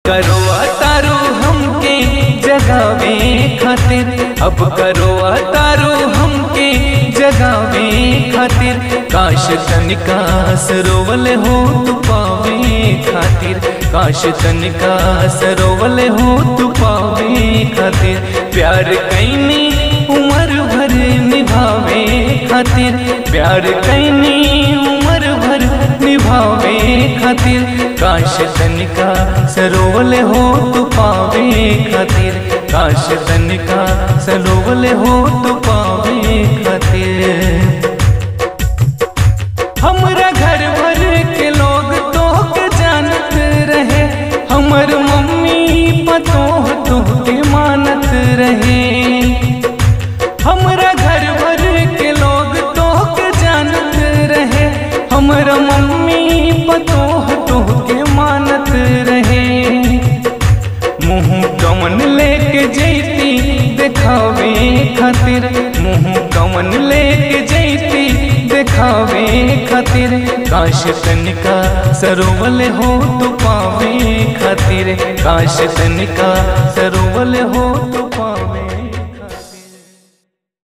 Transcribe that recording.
करो तारो हमके जगावे खातिर अब करो तारो हमके जगावे खातिर काश तनिका सरोवल हो तू पावे खातिर काश तनिका सरोवल हो तू पावे खातिर प्यार कैनी उम्र भर निभावे खातिर प्यार कैनी उम्र भर निभावे खातिर काश तनिका सरोवल हो तू पावे खातिर काश तनिका सरोवल हो तू पावे खातिर हमरा घर भर के लोग तो के जानत रहे हमर मम्मी पतो तो के मानत रहे हमरा घर भर के लोग तो के जानत रहे हमरा मम्मी पतो तो के मानत रहे मुँह कमन लेके जैती देखावे खातिर मुँह कमन लेके जैती देखावे खातिर काश तनिका सरोवल हो तो पावे खातिर काश तनिका सरोवल हो तो पावे